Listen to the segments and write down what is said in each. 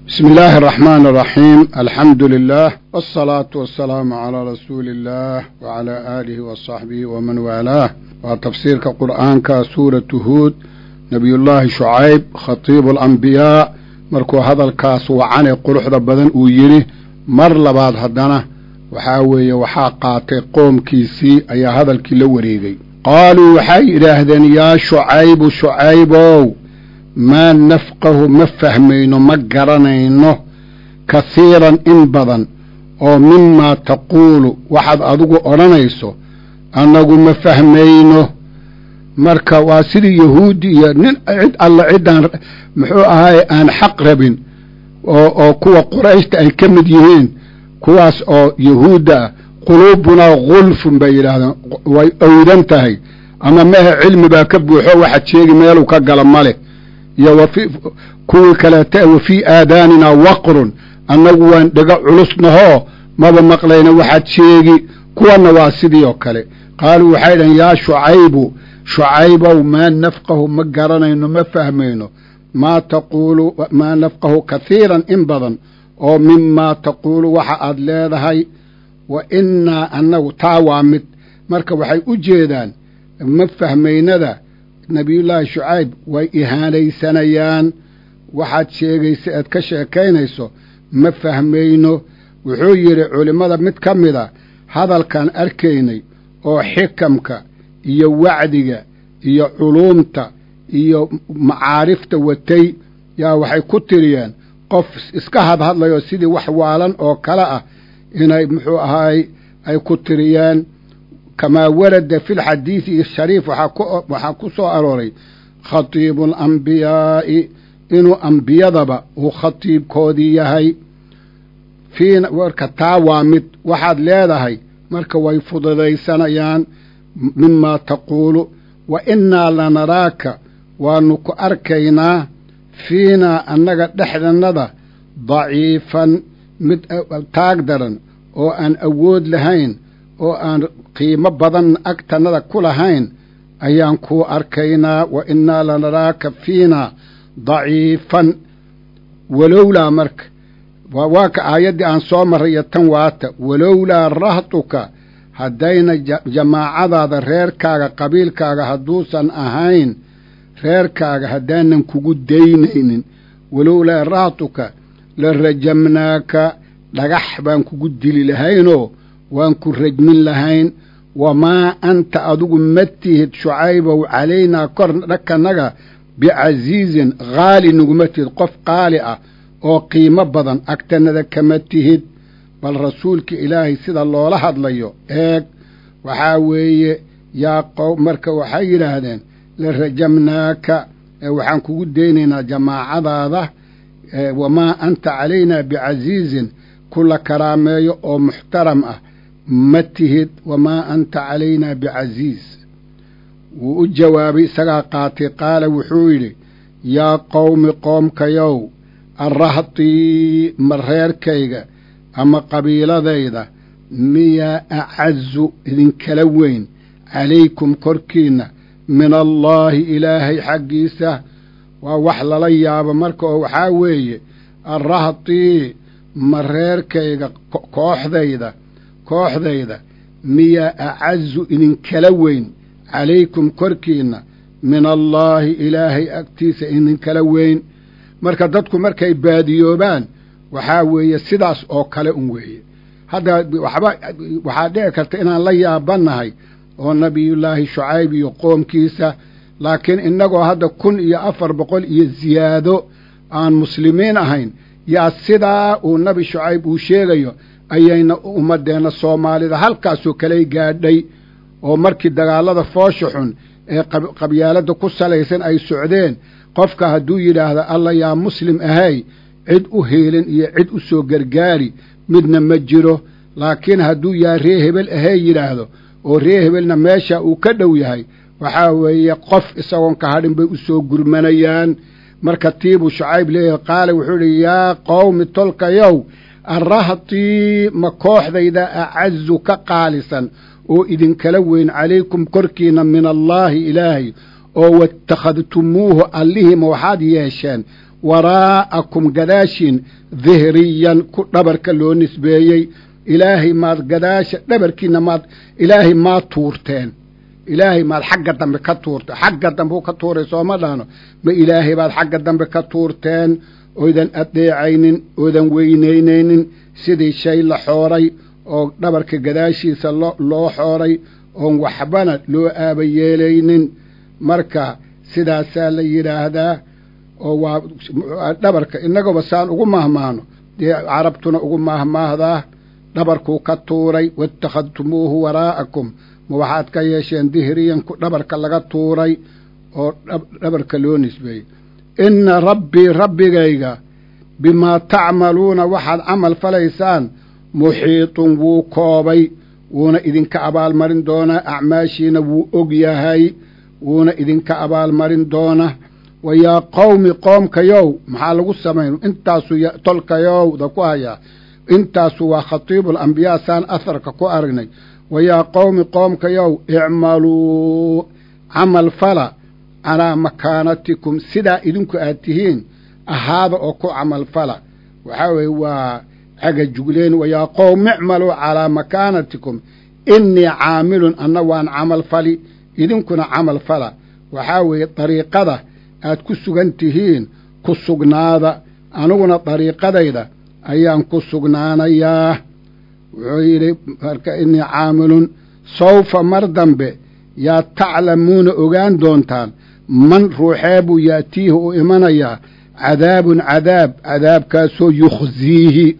بسم الله الرحمن الرحيم الحمد لله والصلاة والسلام على رسول الله وعلى آله وصحبه ومن والاه وتفسير قرآن سورة هود نبي الله شعيب خطيب الأنبياء مركو هذا الكاس وعن قرح بدن ويري مر لبعض هدنا وحاوي وحاقاتي قوم كيسي أي هذا الكيلو وريغي قالوا وحي إلهدن يا شعيب شعيبو maa nafqahu ma fahmayno ma garanayno kasiiran in badan oo mimaa taquulu waxaad adigu odhanayso annagu ma fahmayno marka waa sidii yahuudi iyo nin cid alla ciddaan muxuu ahaaye aan xaq rabin oo oo kuwa qurayshta ay ka mid yihiin kuwaas oo yahuudda ah quluubunaa gulfun bay yidhaahdeen way owdan tahay ama mehe cilmi baa ka buuxo waxaad sheegi meeluu ka gala ma leh iyo kuwii kaleeta wa fii aadaaninaa waqrun annagu waan dhego culusnahoo maba maqlayna waxaad sheegi kuwanna waa sidii oo kale qaaluu waxay dhahen yaa shucaybu shucaybow maa nafqahu ma garanayno ma fahmayno maa taquulu maa nafqahu kahiiran in badan oo mimaa taquulu waxa aad leedahay wa innaa annagu taa waa mid marka waxay u jeedaan ma fahmaynada nabiyullaahi shucayb way ihaanaysanayaan waxaad sheegaysa eed ka sheekaynayso ma fahmayno wuxuu yidhi culimmada mid ka mida hadalkaan arkaynay oo xikamka iyo wacdiga iyo culuumta iyo macaarifta watay yaa waxay ku tiriyeen qof iska hadhadlayoo sidii wax waalan oo kale ah inay muxuu ahaay ay ku tiriyeen kamaa warada fi lxadiidi shariif waxaa ku soo arooray khatiibu alambiyaa'i inuu ambiyadaba uu khatiibkoodii yahay fiina marka taa waa mid waxaad leedahay marka way fududaysanayaan mimaa taquulu wa innaa lanaraaka waanu ku arkaynaa fiinaa annaga dhexdannada daciifan mid taag daran oo aan awood lahayn oo aan qiimo badan agtannada ku lahayn ayaan kuu arkaynaa wa innaa lanaraaka fiinaa daciifan walowlaa marka waa ka aayaddii aan soo marray iyo tan waata walowlaa rahtuka haddayna jamaacadaada reerkaaga qabiilkaaga hadduusan ahayn reerkaaga haddaanan kugu daynaynin walowlaa rahtuka la rajamnaaka dhagax baan kugu dili lahaynoo waan ku rajmin lahayn wamaa anta adigu ma tihid shucaybow calaynaa kor dhakanaga bicasiizin haali naguma tihid qof qaali ah oo qiimo badan agtanada kama tihid bal rasuulka ilaahay sida loola hadlayo eeg waxaa weeye yaa qow marka waxay yidhaahdeen la rajamnaaka waxaan kugu daynaynaa jamaacadaada wamaa anta calaynaa bicasiizin kula karaameeyo oo muxtaram ah ma tihid wamaa anta calaynaa bicasiiz wuu u jawaabay isagaa qaatay qaala wuxuu yidhi yaa qowmi qoomkayow arrahtii ma reerkayga ama qabiiladayda miyaa acazu idinkala weyn calaykum korkiinna min allaahi ilaahay xaggiisa waa wax lala yaabo marka oo waxaa weeye arrahtii ma reerkayga kooxdayda kooxdayda miyaa acazu idinkala weyn calaykum korkiinna min allaahi ilaahay agtiisa idinkala weyn marka dadku markay baadiyoobaan waxaa weeye sidaas oo kale un weeye hadda waxba waxaa dhici karta inaan la yaabannahay oo nabiyullaahi shucayb iyo qoomkiisa laakiin innagoo hadda kun iyo afar boqol iyo ziyaado aan muslimiin ahayn yaa sidaa uu nabi shucayb uu sheegayo ayayna ummadeenna soomaalida halkaasoo kaley gaadhay oo markii dagaallada foosha xun ee qabyaaladda ku salaysan ay socdeen qofka hadduu yidhaahdo alla yaa muslim ahay cid u heelin iyo cid u soo gargaari midna ma jiro laakiin hadduu yaa ree hebel ahey yidhaahdo oo ree hebelna meesha uu ka dhow yahay waxaa weeye qof isagoon ka hadhin bay u soo gurmanayaan marka tiibuu shucayb leeyahay qaala wuxuu idhi yaa qowmi tolkayow arrahtii ma kooxdayda acazu ka qaalisan oo idinkala weyn calaykum korkiinna min allaahi ilaahay oo watakhadtumuuhu allihima waxaad yeesheen waraa'akum gadaashiin dihriyan ku dhabarka loo nisbeeyey ilaahay maad gadaasha dhabarkiina maad ilaahay maad tuurteen ilaahay maad xagga dambe ka tuurteen xagga dambe u ka tuuray sooma dhahno ma ilaahay baad xagga dambe ka tuurteen oydan adeecaynin oodan weynaynaynin sidii shay la xooray oo dhabarka gadaashiisa loo xooray oon waxbana loo aaba yeelaynin marka sidaasaa la yidhaahdaa oo waa dhabarka innagaba saan ugu mahmaahno dee carabtuna ugu mahmaahdaa dhabarkuu ka tuuray waittakhadtumuuhu waraa'akum ma waxaad ka yeesheen dihriyanku dhabarka laga tuuray oo dhabarka loo nisbeeyey inna rabbii rabbigayga bimaa tacmaluuna waxaad camal falaysaan muxiitun wuu koobay wuuna idinka abaalmarin doonaa acmaashiina wuu og yahay wuuna idinka abaalmarin doona wa yaa qowmi qoomkayow maxaa lagu samayn intaasu tolkayowda ku hayaa intaasu waa khatiibu alambiyaa saan aharka ku aragnay wa yaa qowmi qoomkayow icmaluu camal fala calaa makaanatikum sidaa idinku aad tihiin ahaada oo ku camal fala waxaa weeye waa caga jugleen wa yaa qowm icmaluu calaa makaanatikum innii caamilun anna waan camal fali idinkuna camal fala waxaa weeye dariiqada aad ku sugan tihiin ku sugnaada aniguna dariiqadayda ayaan ku sugnaanayaa wuxuu yidhi marka innii caamilun sawfa mar dambe yaa taclamuuna ogaan doontaan man ruuxee buu yaatiihi u imanayaa cadaabun cadaab cadaabkaasoo yukhsiihi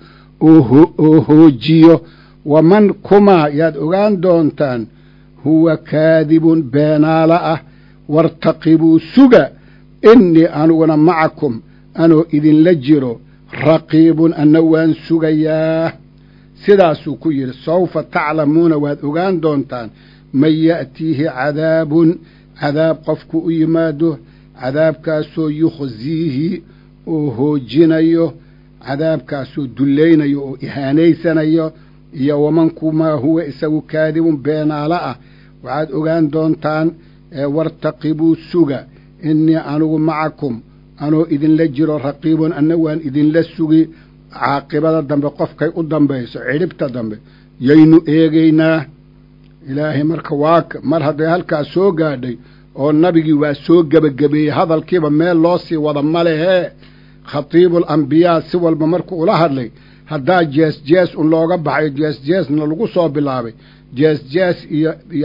oo hoojiyo waman kumaa yaad ogaan doontaan huwa kaadibun beenaala ah wartaqibuu suga innii aniguna macakum anoo idinla jiro raqiibun anna waan sugayaa sidaasuu ku yidhi sawfa taclamuuna waad ogaan doontaan man ya'tiihi cadaabun cadaab qofku u yimaado cadaabkaasoo yukhsiihi oo hoojinayo cadaabkaasoo dullaynayo oo ihaanaysanayo iyo waman kumaa huwa isagu kaadibun beenaalo ah waxaad ogaan doontaan wartaqibuu suga innii anigu macakum anoo idinla jiro raqiibun anna waan idinla sugi caaqibada dambe qofkay u dambayso cidhibta dambe yaynu eegaynaa ilaahay marka waaka mar hadday halkaas soo gaadhay oo nabigii waa soo gebagabeeyey hadalkiiba meel loo sii wada ma lehee khatiibul ambiyaa si walba markuu ula hadlay haddaa jees jees un looga baxay jees jeesna lagu soo bilaabay jees jees iyo iyo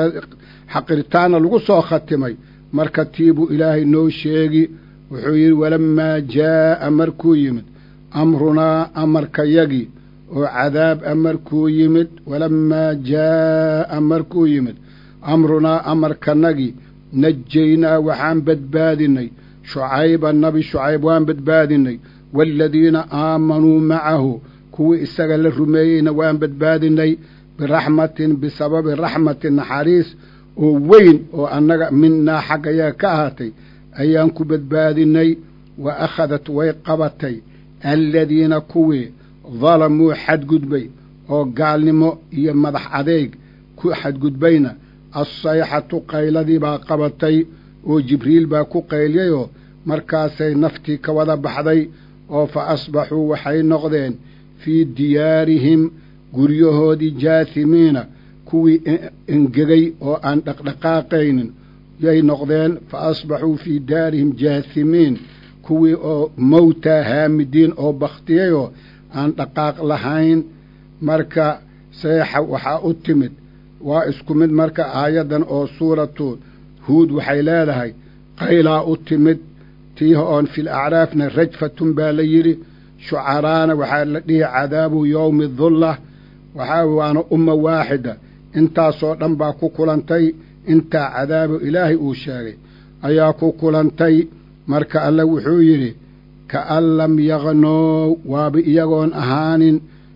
xaqiritaanna lagu soo khatimay marka tiibuu ilaahay noo sheegi wuxuu yidhi walammaa jaa'a markuu yimid amrunaa amarkayagii oo cadaab a markuu yimid walammaa jaa'a markuu yimid amrunaa amarkanagii najaynaa waxaan badbaadinay shucayba nabi shucayb waan badbaadinay waaladiina aamanuu macahu kuwii isaga la rumeeyeyna waan badbaadinay biraxmatin bisababi raxmatin naxariis oo weyn oo annaga minnaa xaggayaga ka ahaatay ayaan ku badbaadinay wa akhadat way qabatay aladiina kuwii dalamuu xadgudbay oo gaalnimo iyo madax adeeg ku xadgudbayna assayxatu qayladii baa qabatay oo jibriil baa ku qayliyayoo markaasay naftii ka wada baxday oo fa asbaxuu waxay noqdeen fii diyaarihim guryahoodii jaahimiina kuwii engegay oo aan dhaqdhaqaaqaynin yay noqdeen fa asbaxuu fii daarihim jaahimiin kuwii oo mowtaa haamidiin oo bakhtiyayoo aan dhaqaaq lahayn marka seexa waxaa u timid waa isku mid marka aayaddan oo suuratu huud waxay leedahay qaylaa u timid tiiha oon fil acraafna rajfatun baa la yidhi shucaraana waxaa la dhihi cadaabu yowmi dulla waxaa waana umma waaxida intaasoo dhan baa ku kulantay intaa cadaabu ilaahay uu sheegay ayaa ku kulantay marka alle wuxuu yidhi kaan lam yaqnoow waaba iyagoon ahaanin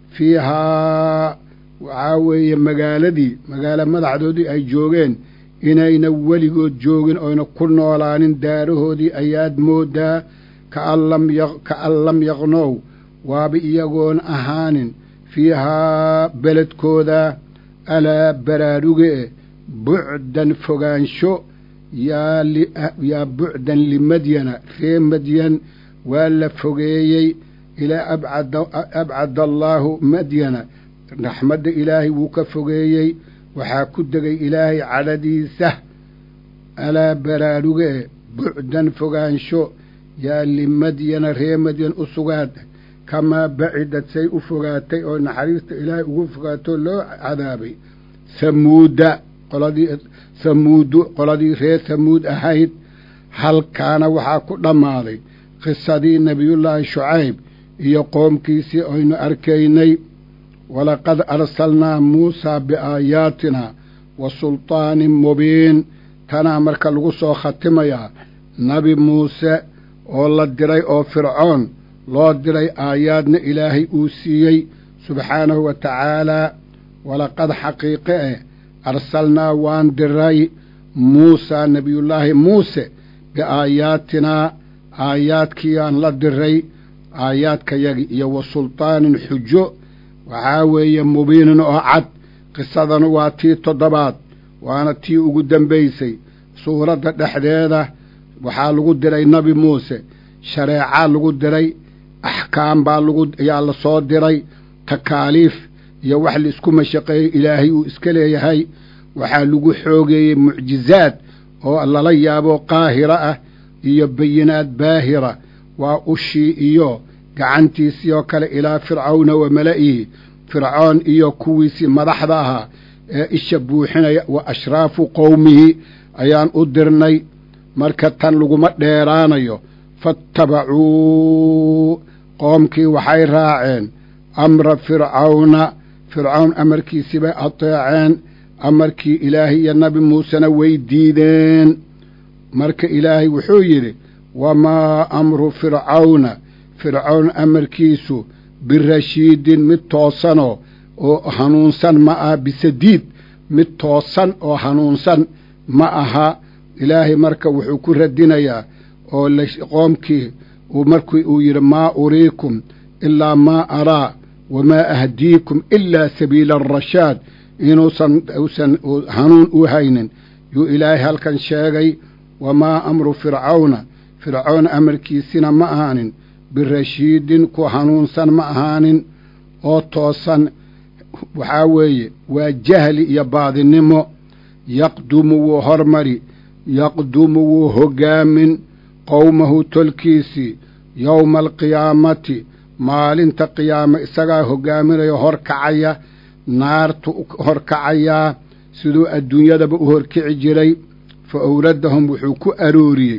fiihaa waxaa weeye magaaladii magaalo madaxdoodii ay joogeen inayna weligood joogin oyna ku noolaanin daarahoodii ayaad mooddaa kaan lam yaqnoow waaba iyagoon ahaanin fiihaa beledkooda alaa baraaruge e bucdan fogaansho yaa bucdan limadyana ree madyan waa la fogeeyey ilaa abcada allaahu madyana raxmadda ilaahay wuu ka fogeeyey waxaa ku degay ilaahay cadhadiisa alaa baraarugee bucdan fogaansho yaa limadyana ree madyan u sugaada kamaa bacidad say u fogaatay oo naxariista ilaahay ugu fogaato loo cadaabay hamuuda qoladii hamuudu qoladii reer hamuud ahayd halkaana waxaa ku dhammaaday qisadii nebiyullaahi shucayb iyo qoomkiisii aynu arkaynay walaqad arsalnaa muusaa biaayaatina wa sultaanin mubiin tanaa marka lagu soo khatimayaa nabi muuse oo la diray oo fircoon loo diray aayaadna ilaahay uu siiyey subxaanahu wa tacaalaa walaqad xaqiiqe eh arsalnaa waan diray muusaa nebiyullaahi muuse biaayaatinaa aayaadkiiyaan la diray aayaadkayagi iyo wa sultaanin xujo waxaa weeye mubiinin oo cad qisadana waa tii toddobaad waana tii ugu dambaysay suuradda dhexdeeda waxaa lagu diray nebi muuse shareecaa lagu diray axkaam baa lagu ayaa la soo diray takaaliif iyo wax laisku mashaqeeyey ilaahay uu iska leeyahay waxaa lagu xoogeeyey mucjizaad oo lala yaabo qaahira ah iyo bayinaad baahira waa ushii iyo gacantiisii oo kale ilaa fircawna wa mala'ihi fircoon iyo kuwiisii madaxda ahaa ee isha buuxinaya wa ashraafu qowmihi ayaan u dirnay marka tan laguma dheeraanayo faattabacuu qoomkii waxay raaceen amra fircawna fircawn amarkiisii bay ateeceen amarkii ilaahay iyo nabi muusena way diideen marka ilaahay wuxuu yidhi wamaa amru fircawna fircawn amarkiisu birashiidin mid toosanoo oo hanuunsan ma aha bisadiid mid toosan oo hanuunsan ma aha ilaahay marka wuxuu ku radinayaa oo qoomkii markii uu yidhi maa uriikum ilaa maa araa wamaa ahdiikum ilaa sabiila arashaad inuusan usan hanuun u haynin yuu ilaahay halkan sheegay wamaa amru fircawna fircoon amarkiisina ma ahaanin birashiidin ku hanuunsan ma ahaanin oo toosan waxaa weeye waa jahli iyo baadinimo yaqdumu wuu hormari yaqdumu wuu hoggaamin qowmahu tolkiisii yowma alqiyaamati maalinta qiyaame isagaa hoggaaminaya hor kacaya naartu hor kacayaa siduu adduunyadaba u horkici jiray fa awradahum wuxuu ku arooriyey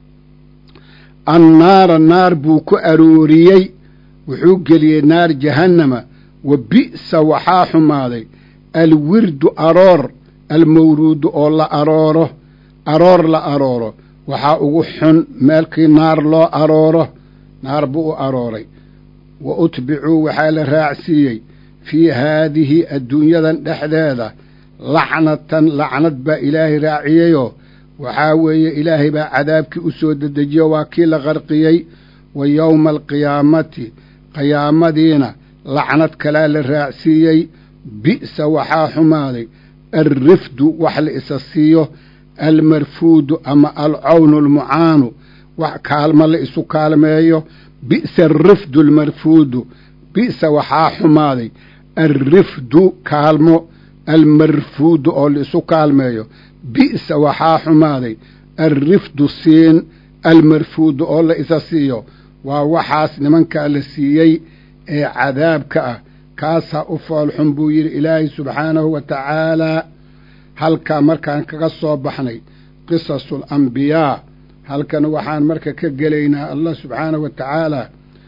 annaara naar buu ku arooriyey wuxuu geliyey naar jahannama wa bi'sa waxaa xumaaday alwirdu aroor almawruudu oo la arooro aroor la arooro waxaa ugu xun meelkii naar loo arooro naar buu u arooray wa utbicuu waxaa la raacsiiyey fii haadihi adduunyadan dhexdeeda lacnatan lacnad baa ilaahay raaciyeyoo waxaa weeye ilaahay baa cadaabkii u soo dedejiyo waa kii la qarqiyey wa yowma alqiyaamati qiyaamadiina lacnad kalaa la raacsiiyey bi'sa waxaa xumaaday alrifdu wax la isa siiyo almarfuudu ama alcawnu almucaanu wax kaalmo la isu kaalmeeyo bi'sa alrifdu almarfuudu bi'sa waxaa xumaaday alrifdu kaalmo almarfuudu oo la isu kaalmeeyo bi'sa waxaa xumaaday alrifdu siin almarfuudu oo la isa siiyo waa waxaas nimankaa la siiyey ee cadaabka ah kaasaa u foolxun buu yidhi ilaahay subxaanahu wa tacaalaa halkaa markaan kaga soo baxnay qisasul ambiyaa halkan waxaan marka ka gelaynaa allah subxaanahu wa tacaalaa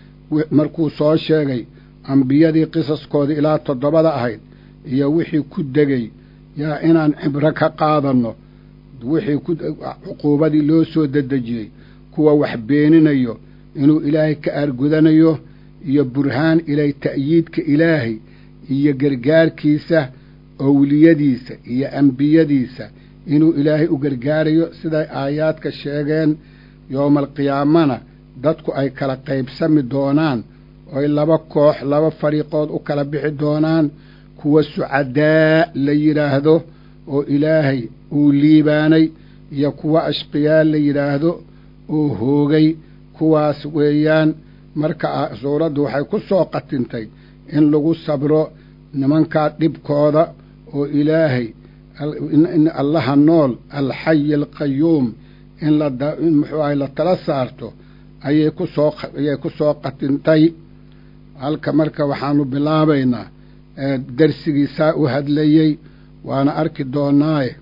markuu soo sheegay ambiyadii qisaskoodii ilaa toddobada ahayd iyo wixii ku degay yaa inaan cibro ka qaadanno wixii cuquubadii loo soo dedejiyey kuwa wax beeninayo inuu ilaahay ka aargudanayo iyo burhaan ilay ta'yiidka ilaahay iyo gargaarkiisa owliyadiisa iyo ambiyadiisa inuu ilaahay u gargaarayo siday aayaadka sheegeen yowmaalqiyaamana dadku ay kala qaybsami doonaan oy laba koox laba fariiqood u kala bixi doonaan kuwa sucadaa la yidhaahdo oo ilaahay uu liibaanay iyo kuwa ashqiyaa la yidhaahdo oo hoogay kuwaas weeyaan marka suuraddu waxay ku soo qatintay in lagu sabro nimankaa dhibkooda oo ilaahay in allaha nool alxayi alqayuum in lain muxuu ahay la tala saarto ayay ku soo ayay ku soo qatintay halka marka waxaanu bilaabaynaa darsigiisaa u hadlayey waana arki doonaaye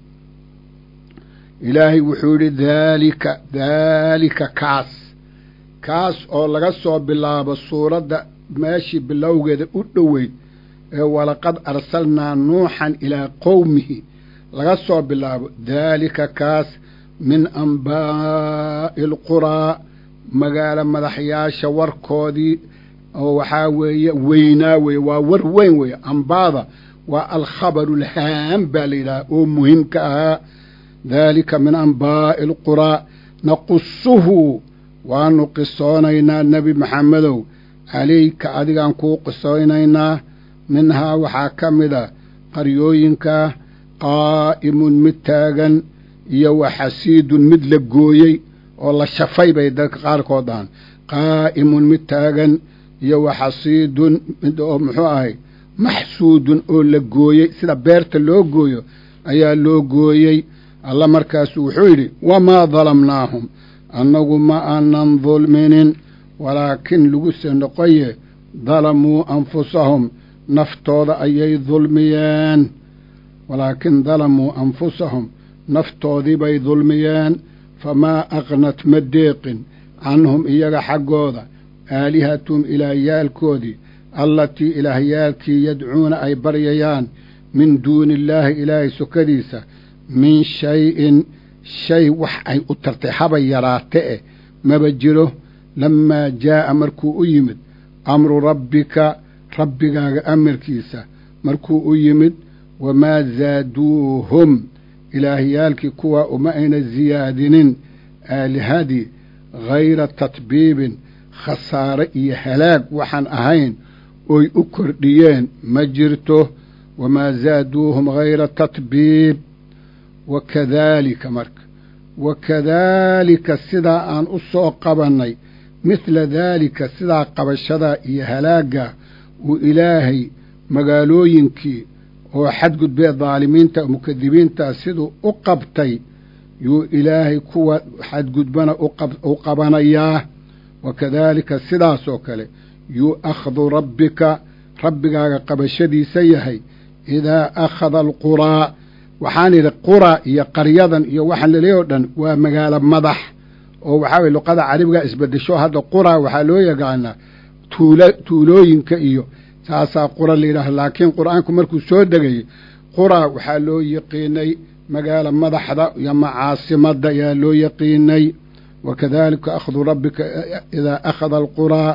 ilaahay wuxuu yidhi daalika daalika kaas kaas oo laga soo bilaabo suuradda meeshii bilowgeeda u dhoweyd ee walaqad arsalnaa nuuxan ilaa qowmihi laga soo bilaabo daalika kaas min ambaa'i alquraa magaalo madaxyaasha warkoodii oo waxaa weeye weynaa weeye waa war weyn weeye ambaada waa alkhabaru alhaam baa la yidhaha oo muhiimka ahaa daalika min ambaa'i alquraa naqusuhu waanu qisoonaynaa nebi maxamedow calayka adigaan kuu qisoonaynaa minhaa waxaa ka mid a qaryooyinkaa qaa'imun mid taagan iyo wa xasiidun mid la gooyey oo la shafay bay dadka qaarkood dhahan qaa'imun mid taagan iyo wa xasiidun mid oo muxuu ahay maxsuudun oo la gooyey sida beerta loo gooyo ayaa loo gooyey alla markaasu wuxuu yidhi wamaa dalamnaahum annagu ma aanan dulminin walaakin laguse noqoye dalamuu anfusahum naftooda ayay dulmiyeen walaakin dalamuu anfusahum naftoodii bay dulmiyeen famaa aqnat ma deeqin canhum iyaga xaggooda aalihatum ilaahyaalkoodii allatii ilaahyaalkii yadcuuna ay baryayaan min duuni illaahi ilaahay sokadiisa min shay-in shay wax ay u tartay haba yaraate eh maba jiro lammaa jaa'a markuu u yimid amru rabbika rabbigaaga amarkiisa markuu u yimid wamaa zaaduuhum ilaahyaalkii kuwaa uma ayna siyaadinin aalihadii hayra tatbiibin khasaare iyo halaag waxaan ahayn oy u kordhiyeen ma jirto wamaa zaaduuhum hayra tatbiib wakadaalika marka wakadaalika sidaa aan u soo qabannay midla daalika sidaa qabashadaa iyo halaagga uu ilaahay magaalooyinkii oo xadgudbee daalimiinta mukadibiintaa siduu u qabtay yuu ilaahay kuwa xadgudbana u qabanayaa wakadaalika sidaasoo kale yuu akhdu rabbika rabbigaaga qabashadiisa yahay idaa akhada alquraa waxaan idhi qura iyo qaryadan iyo waxaan laleeya o dhan waa magaalo madax oo waxaa weye luqada carabiga isbedesho hadda qura waxaa loo yaqaanaa tuula tuulooyinka iyo saasaa qura la yidhaaha laakiin qur-aanku markuu soo degayay qura waxaa loo yaqiinay magaalo madaxda iyo macaasimadda ayaa loo yaqiinay wakadalika akhdu rabbika idaa akhada alquraa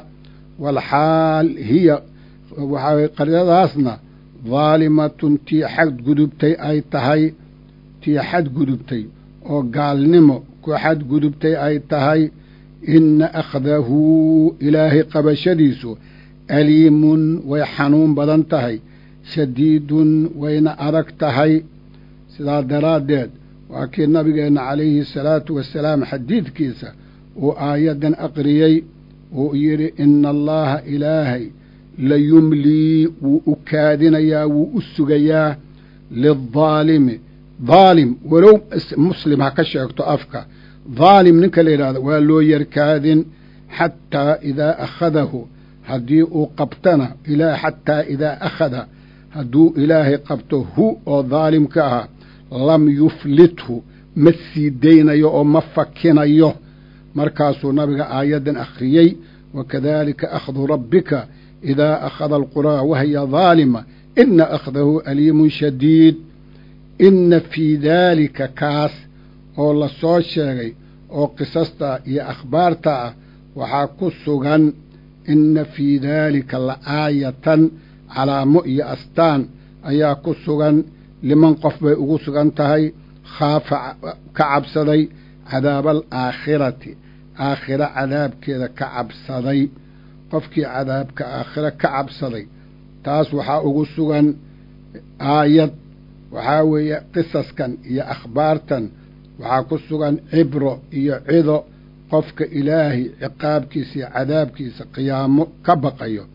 walxaal hiya waxaa weye qaryadaasna daalimatun tii xadgudubtay ay tahay tii xadgudubtay oo gaalnimo ku xadgudubtay ay tahay inna akhdahu ilaahay qabashadiisu aliimun way xanuun badan tahay shadiidun wayna adag tahay sidaa daraaddeed waa kii nabigeenna calayhi salaatu wasalaam xadiidkiisa uu aayaddan aqriyey uu yidhi ina allaha ilaahay layumlii wuu u kaadinayaa wuu u sugayaa lidaalimi daalim walow muslim ha ka sheegto afka daalim ninka la yidhahdo waa loo yarkaadin xataa idaa akhadahu haddii uu qabtana xataa idaa akhada hadduu ilaahay qabto hu oo daalimka ah lam yuflithu ma sii daynayo oo ma fakinayo markaasuu nabiga aayaddan akhriyey wakadalika akhdu rabbika idaa akhada alquraa wahiya daalima ina akhdahu aliimun shadiid inna fii daalika kaas oo la soo sheegay oo qisasta iyo akhbaarta ah waxaa ku sugan inna fii daalika la aayatan calaamo iyo astaan ayaa ku sugan liman qof bay ugu sugan tahay khaafa ka cabsaday cadaaba alaakhirati aakhiro cadaabkeeda ka cabsaday qofkii cadaabka aakhiro ka cabsaday taas waxaa ugu sugan aayad waxaa weeye qisaskan iyo akhbaartan waxaa ku sugan cibro iyo cido qofka ilaahay ciqaabkiisa iyo cadaabkiisa qiyaamo ka baqayo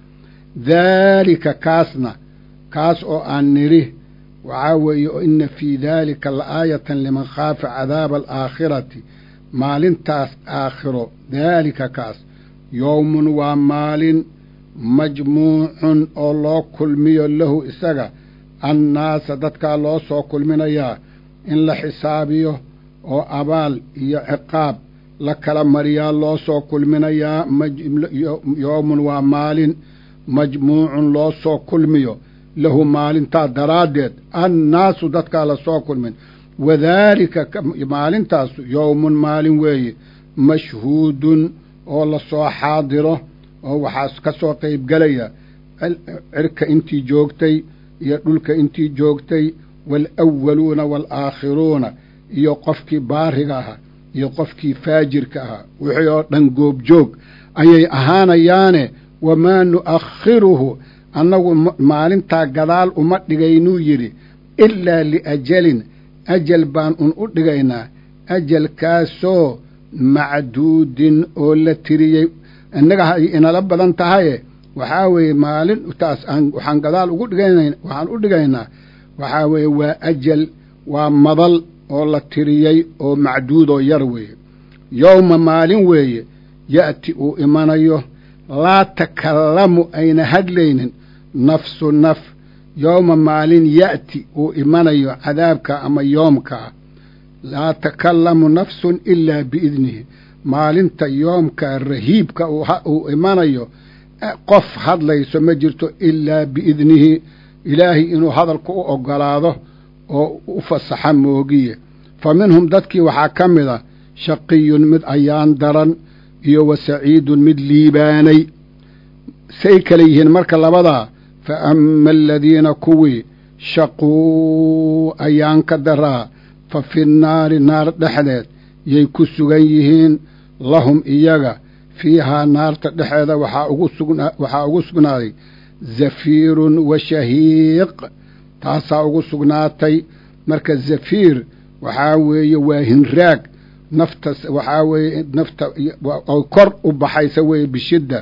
daalika kaasna kaas oo aan nidhi waxaa weeye inna fii daalika la aayatan liman khaafa cadaaba alaakhirati maalintaas aakhiro daalika kaas yowmun waa maalin majmuucun oo loo kulmiyo lahu isaga annaasa dadkaa loo soo kulminayaa in la xisaabiyo oo abaal iyo ciqaab la kala mariyaa loo soo kulminayaa yowmun waa maalin majmuucun loo soo kulmiyo lahu maalintaa daraaddeed annaasu dadkaa la soo kulmin wadaalika maalintaasu yowmun maalin weeye mashhuudun oo la soo xaadiro oo waxaa ka soo qaybgelaya cirka intii joogtay iyo dhulka intii joogtay waalawwaluuna waalaakhiruuna iyo qofkii baariga ahaa iyo qofkii faajirka ahaa wixii oo dhan goobjoog ayay ahaanayaane wamaa nu'akhiruhu annagu maalintaa gadaal uma dhigaynuu yidhi ilaa liajalin ajal baan un u dhigaynaa ajalkaasoo macduudin oo la tiriyey innaga hay inala badan tahaye waxaa weeye maalintaas aan waxaan gadaal ugu dhigana waxaan u dhigaynaa waxaa weeye waa ajal waa madal oo la tiriyey oo macduudoo yar weeye yowma maalin weeye ya'ti uu imanayo laa takallamu ayna hadlaynin nafsu naf yowma maalin ya'ti uu imanayo cadaabka ama yoomkaa laa takallamu nafsun ilaa biidnihi maalinta yoomka rahiibka uu imanayo qof hadlayso ma jirto ilaa biidnihi ilaahay inuu hadalku u oggolaado oo u fasaxa moogiye fa minhum dadkii waxaa ka mid a shaqiyun mid ayaan daran iyo wa saciidun mid liibaanay say kale yihiin marka labadaa fa ama aladiina kuwii shaquu ayaan ka daraa fa fi nnaari naar dhexdeed yay ku sugan yihiin lahum iyaga fiihaa naarta dhexeeda waxaa ugu sugnaaday zafiirun wa shahiiq taasaa ugu sugnaatay marka zafiir waxaa weeye waa hinraag nafta waxaa weeye nafta oo kor u baxaysa weeye bishidda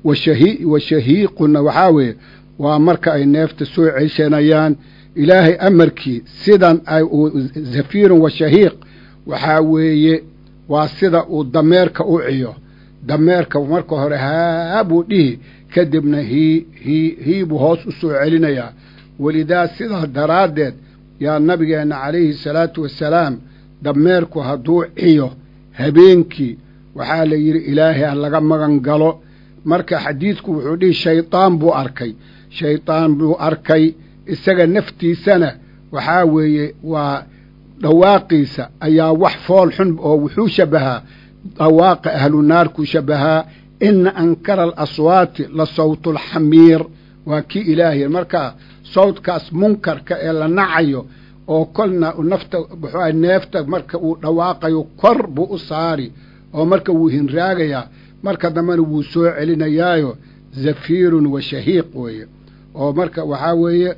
wa shahiiquna waxaa weeye waa marka ay neefta soo ceshanayaan ilaahay amarkii sidan ay uu zafiirun wa shahiiq waxaa weeye waa sida uu dameerka u ciyo dameerka marka hore haa buu dhihi kadibna hii hii hii buu hoos u soo celinayaa welidaa sidaa daraaddeed yaa nabigeenna calayhi salaatu wassalaam dameerku hadduu ciyo habeenkii waxaa la yidhi ilaahay ha laga magan galo marka xadiidku wuxuu dhihi shaydaan buu arkay shaydaan buu arkay isaga naftiisana waxaa weeye waa dhawaaqiisa ayaa wax fool xun oo wuxuu shabbahaa dhawaaqa ahlu naarkuu shabbahaa ina ankara alaswaati la sawtulxamiir waa kii ilaahay markaa sawdkaas munkarka ee la nacayo oo kolna nafta wuxuu neefta marka uu dhawaaqayo kor buu u saari oo marka wuu hinraagayaa marka dambena wuu soo celinayaayo zafiirun wa shahiiq weeye oo marka waxaa weeye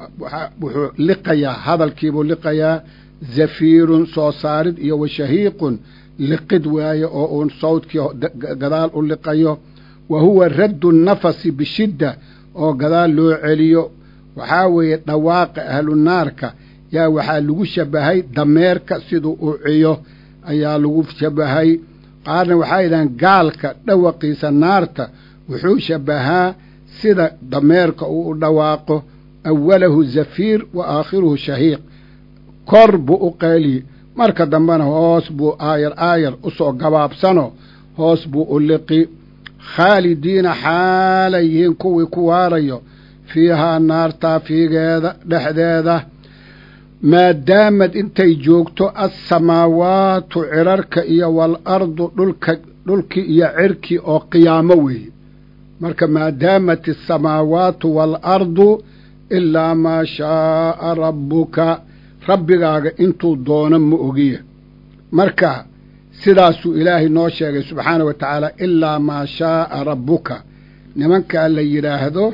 wuxuu liqayaa hadalkiibuu liqayaa zafiirun soo saarid iyo wa shahiiqun liqid waaye oo uun sawdkii gadaal u liqayo wa huwa raddu nafasi bishidda oo gadaal loo celiyo waxaa weeye dhawaaqa ahlu naarka yaa waxaa lagu shabbahay dameerka siduu u ciyo ayaa lagu shabbahay qaarna waxaa yidhahaan gaalka dhawaqiisa naarta wuxuu shabbahaa sida dameerka uu u dhawaaqo awalahu zafiir wa aakhiruhu shahiiq kor buu u qayliye marka dambena hoos buu aayar aayar u soo gabaabsano hoos buu u liqi khaalidiina xaalay yihiin kuwii ku waarayo fiihaa naartaa fiigeeda dhexdeeda maadaamad intay joogto assamaawaatu cirarka iyo waalardu dhulka dhulkii iyo cirkii oo qiyaamo weeye marka maadaamat asamaawaatu waalardu ilaa maa shaaa rabbuka rabbigaaga intuu doono ma ogiya marka sidaasuu ilaahay noo sheegay subxaana wa tacaala ilaa maa shaaa rabbuka nimankaa la yidhaahdo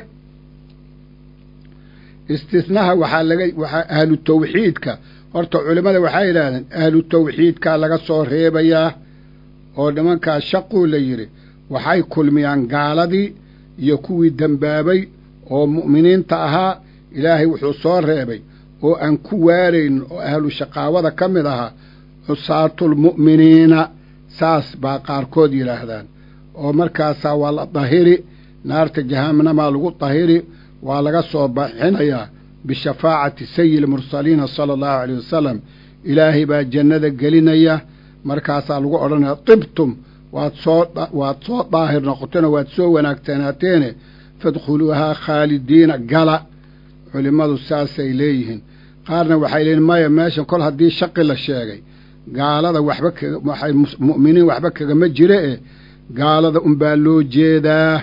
istisnaha waxaa laga waxaa ahlu tawxiidka horta culimmada waxay yidhaahdeen ahlu tawxiidkaa laga soo reebayaa oo nimankaas shaquu la yidhi waxay kulmiyaan gaaladii iyo kuwii dembaabay oo mu'miniinta ahaa ilaahay wuxuu soo reebay oo aan ku waaraynin oo ahlu shaqaawada ka mid ahaa cusaatulmu'miniina saas baa qaarkood yidhaahdaan oo markaasaa waa la dahiri naarta jahannamaa lagu dahiri waa laga soo baxinayaa bishafaacati sayi lmursaliina sala allahu alayh wasalam ilaahay baa jannada gelinaya markaasaa lagu odhanaya tibtum waad soo waad soo daahir noqoteen oo waad soo wanaagsanaateene fadkhuluuhaa khaalidiina gala culimmadu saasay leeyihiin qaarna waxay leeyihin maya meeshan kol haddii shaqi la sheegay gaalada waxba kaga waxay mu'miniin waxba kagama jire e gaalada unbaa loo jeedaa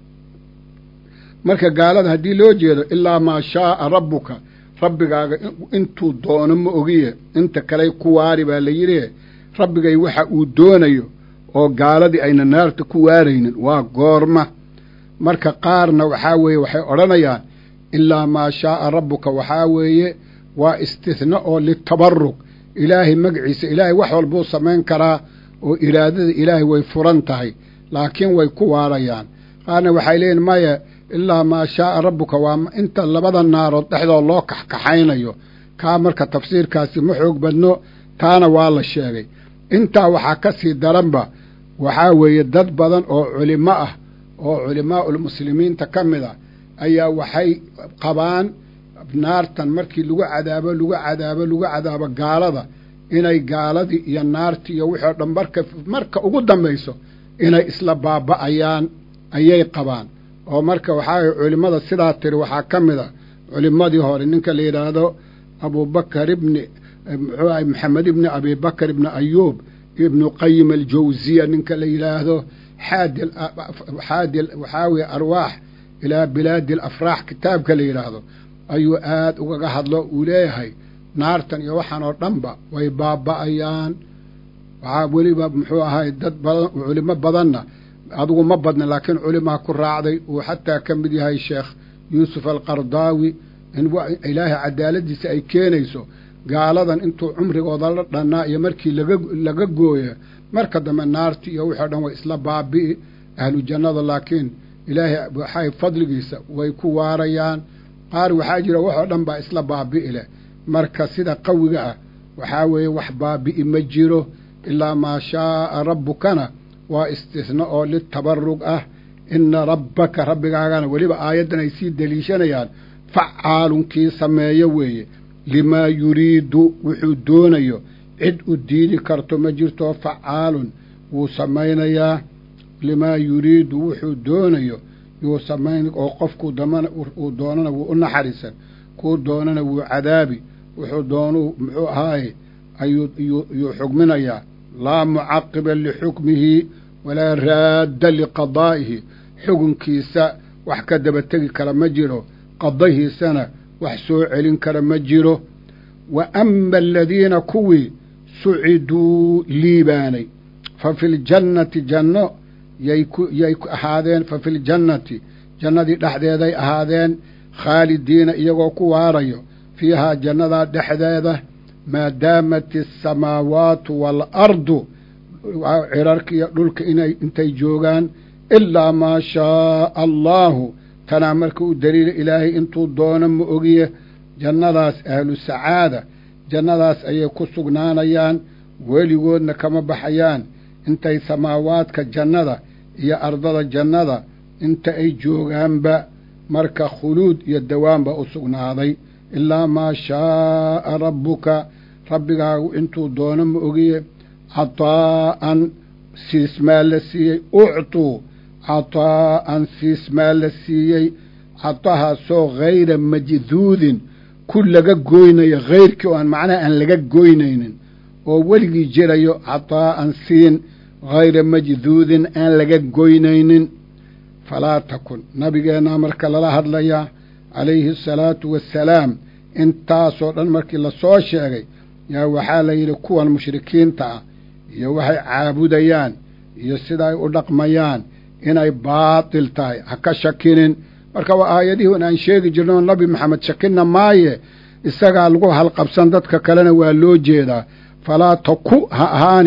marka gaalada haddii loo jeedo ilaa maa shaaa rabbuka rabbigaaga intuu doono ma ogiye inta kaley ku waari baa la yidhi rabbigay waxa uu doonayo oo gaaladii ayna naarta ku waaraynin waa goorma marka qaarna waxaa weeye waxay odhanayaan ilaa maa shaaa rabbuka waxaa weeye waa istihna oo litabaruk ilaahay magaciisa ilaahay wax walbuu samayn karaa oo iraadada ilaahay way furan tahay laakiin way ku waarayaan qaarna waxay leeyihin maya ilaa maa shaaa rabbuka waa inta labada naarood dhexdood loo kaxkaxaynayo kaa marka tafsiirkaasi ma xoog badno taana waa la sheegay intaa waxaa ka sii daranba waxaa weeye dad badan oo culimo ah oo culimaa'ulmuslimiinta ka mid ah ayaa waxay qabaan naartan markii lagu cadaabo lagu cadaabo lagu cadaabo gaalada inay gaaladii iyo naartii iyo wixii o dhan marka marka ugu dambayso inay isla baaba'ayaan ayay qabaan oo marka waxaa culimmada sidaa tiri waxaa ka mid a culimmadii hore ninka la yidhaahdo abubakar ibni muxuu ahay maxamed ibni abibakar ibni ayuub ibnu qayim aljawsiya ninka la yidhaahdo xaadi xaadi waxaa weye arwaax ilaa bilaadi alafraax kitaabka la yidhaahdo ayuu aad ugaga hadlo uu leeyahay naartan iyo waxaan oo dhanba way baaba'ayaan waxaa weliba muxuu ahay dad badan culimo badanna adigu ma badna laakiin culimaa ku raacday uu xataa ka mid yahay sheekh yuusuf alqardaawi in ilaahay cadaaladiisa ay keenayso gaaladan intuu cumrigooda la dhannaa iyo markii laga laga gooya marka dambe naarti iyo wixii o dhan way isla baabi'i ahlu jannada laakiin ilaahay waxay fadligiisa way ku waarayaan qaar waxaa jira waxoo dhan baa isla baabi'i leh marka sida qawiga ah waxaa weeye wax baabi'i ma jiro ilaa maa shaaa rabbukana waa istihna oo litabarug ah ina rabbaka rabbigaagana weliba aayaddan ay sii deliishanayaan facaalun kii sameeyo weeye limaa yuriidu wuxuu doonayo cid u diidi karto ma jirto facaalun wuu samaynayaa limaa yuriidu wuxuu doonayo yuu samayn oo qofkuu damana uu doonana wuu u naxariisan kuu doonana wuu cadaabi wuxuu doonuu muxuu ahaaye ayuu yuu xugminayaa laa mucaqiba lixukmihi walaa raadda liqadaa'ihi xukunkiisa wax ka daba tegi kara ma jiro qadahiisana wax soo celin kara ma jiro wa ama aladiina kuwii suciduu liibaanay fa fi ljannati janno yay ku yay ahaadeen fa fi ljannati jannadii dhexdeeday ahaadeen khaalidiina iyagoo ku waarayo fiihaa jannadaa dhexdeeda maadaamat asamaawaatu waalardu cirarka iyo dhulka inay intay joogaan ilaa maa shaaa allaahu tanaa marka u daliila ilaahay intuu doono ma ogiye jannadaas ahlu sacaada jannadaas ayay ku sugnaanayaan weligoodna kama baxayaan intay samaawaadka jannada iyo ardada jannada inta ay joogaanba marka khuluud iyo dawaanba u sugnaaday ilaa maa shaaa rabbuka rabbigaagu intuu doono ma ogiye cataa'an siismaa la siiyey uctuu cataa'an siismaa la siiyey catahaasoo hayra majduudin ku laga goynayo hayrkii oo aan macnaha aan laga goynaynin oo weligii jirayo cataa'an siin hayra majduudin aan laga goynaynin falaa takun nabigeennaa marka lala hadlayaa calayhi asalaatu wassalaam intaasoo dhan markii lasoo sheegay yaa waxaa la yidhi kuwan mushrikiinta ah iyo waxay caabudayaan iyo sida ay u dhaqmayaan inay baatil tahay ha ka shakinin marka waa aayadihii aan sheegi jirno nabi maxamed shakinna maaye isagaa lagu halqabsan dadka kalena waa loo jeedaa falaa taku ha ahaanin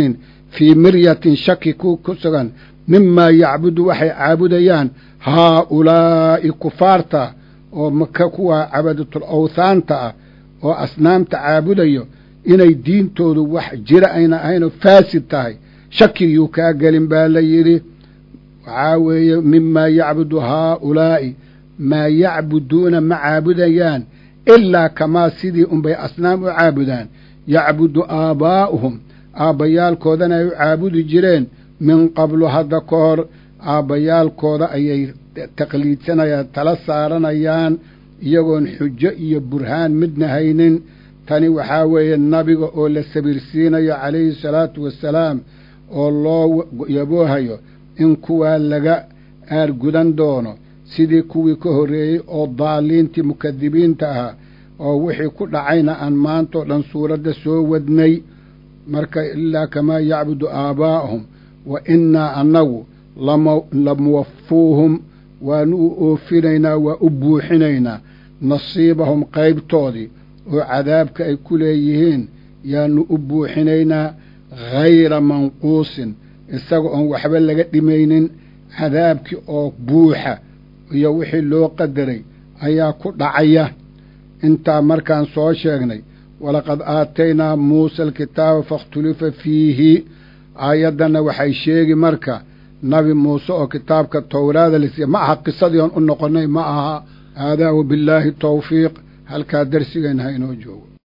fii miryatin shaki ku ku sugan mimaa yacbudu waxay caabudayaan haa-ulaa'i kufaarta oo maka kuwa cabadatul awthaanta ah oo asnaamta caabudayo inay diintoodu wax jira ayna ahaynoo faasid tahay shakigiyuu kaa gelin baa la yidhi waxaa weeye mimaa yacbudu haa-ulaa'i maa yacbuduuna ma caabudayaan ilaa kamaa sidii unbay asnaam u caabudaan yacbudu aabaa'uhum aabbayaalkoodana ay u caabudi jireen min qablu hadda ka hor aabbayaalkooda ayay taqliidsanayaan tala saaranayaan iyagoon xujo iyo burhaan midna haynin tani waxaa weeye nabiga oo la sabirsiinayo calayhi salaatu wassalaam oo loo yaboohayo in kuwaa laga aargudan doono sidii kuwii ka horreeyey oo daaliintii mukadibiinta ahaa oo wixii ku dhacayna aan maantao dhan suuradda soo wadnay marka ilaa kamaa yacbudu aabaa'ahum wa innaa annagu lamuwafuuhum waanu u oofinaynaa waa u buuxinaynaa nasiibahum qaybtoodii oo cadaabka ay ku leeyihiin yaanu u buuxinaynaa hayra manquusin isaga oon waxba laga dhimaynin cadaabkii oo buuxa iyo wixii loo qadaray ayaa ku dhacaya intaa markaan soo sheegnay walaqad aataynaa muusa alkitaaba fakhtulifa fiihi aayaddanna waxay sheegi marka nabi muuse oo kitaabka towraada lasiiya ma aha qisadii oon u noqonnay ma aha haadaa wabillaahi tawfiiq halkaa darsigeenna ha inoo joogo